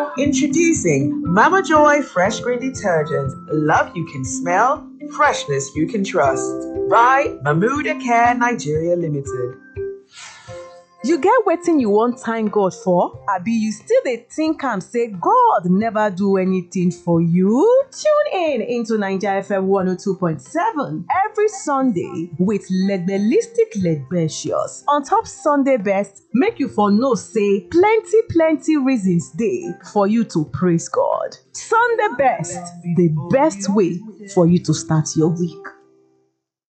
Introducing Mama Joy Fresh Green Detergent. Love you can smell, freshness you can trust. By Mamuda Care Nigeria Limited. You get wetin you wan thank God for? Abi you still dey think am say God never do anything for you? Tune in into Naija FM 102.7 every Sunday with Legbelistic Legbecious on top Sunday best make you for know say plenty plenty reasons dey for you to praise God. Sunday best, the best way for you to start your week.